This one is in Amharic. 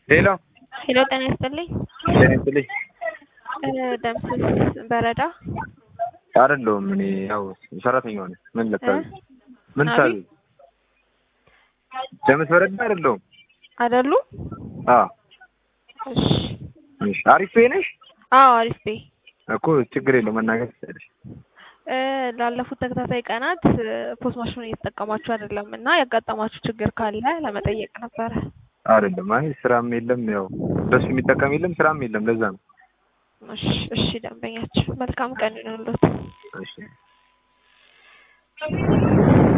ሄሎ ሄሎ ጤና ይስጥልኝ። ጤና ይስጥልኝ። ደምስስ በረዳ አይደለሁም እኔ ያው ሰራተኛው ነኝ። ምን ልታዘዝ? ምን አቤት? ታዘዝ? ደምስ በረዳ አይደለሁም። አይደሉ? አዎ እሺ። እሺ። አሪፍ ቤት ነሽ አዎ አሪፍ ቤ እኮ ችግር የለው መናገር ትችላለሽ። እ ላለፉት ተከታታይ ቀናት ፖስት ማሽኑን እየተጠቀማችሁ አይደለም እና ያጋጠማችሁ ችግር ካለ ለመጠየቅ ነበረ። አይደለም አይ ስራም የለም ያው በሱ የሚጠቀም የለም ስራም የለም ለዛ ነው። እሺ እሺ፣ ደንበኛችን መልካም ቀን ይሁንልዎት። እሺ